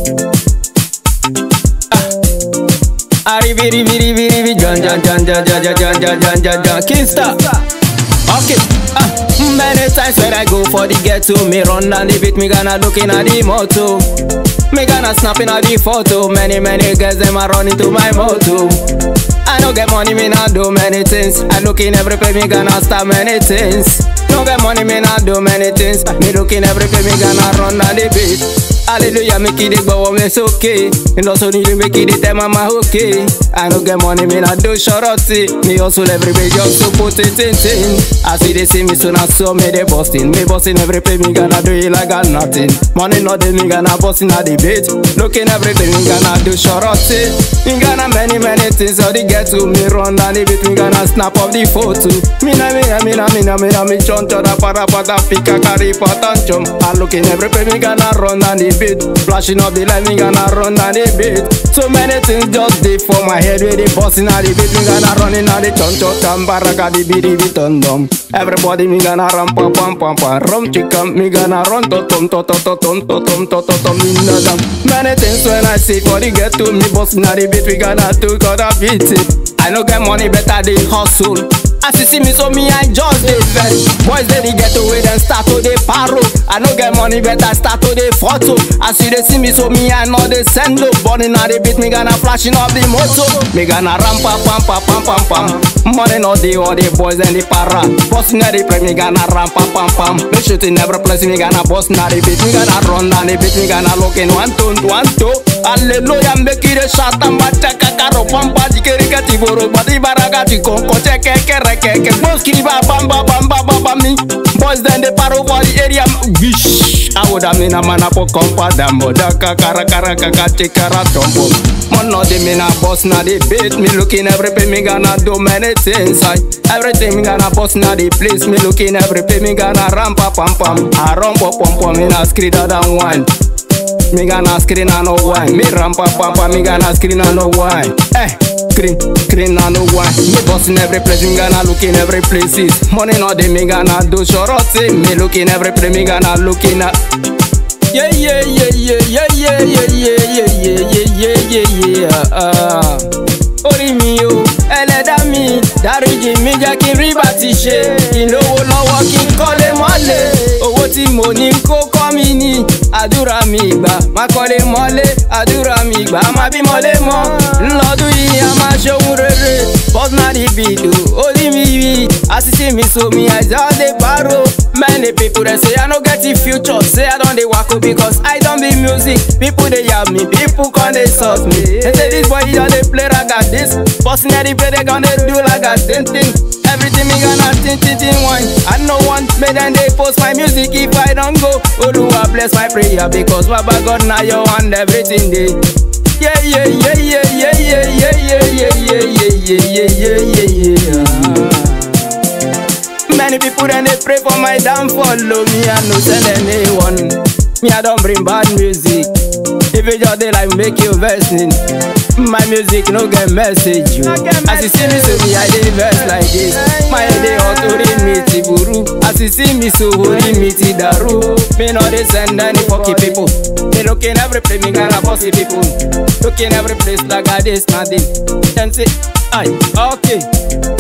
Arrivi, rivi, rivi, rivi, John, John, John, John, John, John, John, John, John, John, John, Kingstar. Okay. Ah, many times when I go for the ghetto, me run down the beat, me gonna looking at the moto. Me gonna snapping at the photo. Many, many girls them are running to my moto. I no get money, me not do many things. I look in every place, me gonna start many things. No get money, me not do many things. Me look in every place, me gonna run down the beat. Hallelujah, make it go on, it's okay. And also need to make it tell mama okay. I no get money, me not do shorty. Me hustle every day just to put it in thing. I see they see me soon, I saw me they busting. Me busting every place, me gonna do it like I got nothing. Money not the me gonna busting at the beat. Looking every day, me gonna do shorty. Me gonna many many things, so they get to me run down the beat, me gonna snap up the photo. Me na me na me na me na me na me choncho da para pata pika kari patanchum. I looking every place, me gonna run down the beat. Flashing up the light, me gonna run down the beat. So many things just dey for my head, with the busting at the beat, me gonna running at the choncho tambaraka the beat, the beat on them. Everybody me gonna run pam pam pam pam, rum chicken, me gonna run to tom to to to tom to tom to to tom in the dam. Many things when I see for the get to me busting at the beat, we gonna do gotta beat it. I no get money, better they hustle. As you see me, so me I just dey vex. Boys they dey get away, then start to dey paro. I no get money, better start to dey photo. As you dey see me, so me I know they send low. Burning at the beat, me gonna flashing up the motor. Me gonna ram pam pam pam pam pam pam. Money no dey all the boys and the para. Busting at the play, me gonna ram pam pam pam. Me shooting every place, me gonna bust at the beat, me gonna run down the beat, me gonna look in one two one two. Hallelujah, make it a shot and bataka karo pampa jikerika tiboro body baraga tikonko cheke kere keke boski ba bamba bamba bamba me. Boys then they paro for the area. Wish I would have been a man up compa dambo daka kara kara kaka chekara tombo. Man no de me na boss na the beat me looking every pay me gonna do many things. I everything me gonna boss na the place me looking every pay me gonna ramp up pam pam. I rump up pam pam me na screamer than one. Me gonna screen and no wine. Me rampa pampa, me gonna screen and no wine. Eh, screen, screen and no wine. Me busting every place, me gonna look in every places. Money not the me gonna do shorty. Me look in every place, me gonna look in a. Yeah, yeah, yeah, yeah, yeah, yeah, yeah, yeah, yeah, yeah, yeah, yeah, yeah. Ah. Orí mi o, ẹlẹ́dá mi, dáríjì mi jẹ́ kí n rí bá ti ṣe. Kí n lówó lọ́wọ́ kí n kọ́lé mọ́lé. Owó tí mo ní kó kọ́ mi ní. Àdúrà mi ìgbà, má kọ́lé mọ́lé. Àdúrà mi ìgbà, má bí mọ́lé mọ́. Ńlọ́dún yìí a máa ṣohun rere. Bọ́snárì bìdò, orí mi yìí. Àṣìṣe mi so mi, I just dey borrow. Many people dey say I no get the future. Say I don dey wako because I don be music. People dey yab me, people come dey insult me. They say this boy he just dey play raga this. Busting at the play they gonna do like a tin tin. Everything me gonna tin tin tin one. I no want me then they post my music if I don't go. Oluwa bless my prayer because Baba God now your hand everything day. Yeah yeah yeah yeah yeah yeah yeah yeah yeah yeah yeah yeah yeah yeah yeah. Many people then they pray for my downfall. Oh, me I no send anyone. Me I don't bring bad music. If you just dey like make you versing. My music no get message you. As you see me so me I dey verse like this. My head dey hot ori mi ti buru. As you see me so ori mi ti daru. Me no dey send any fucking people. Me looking every place me gonna bossy people. Looking every place like I this nothing. Then say, aye, okay.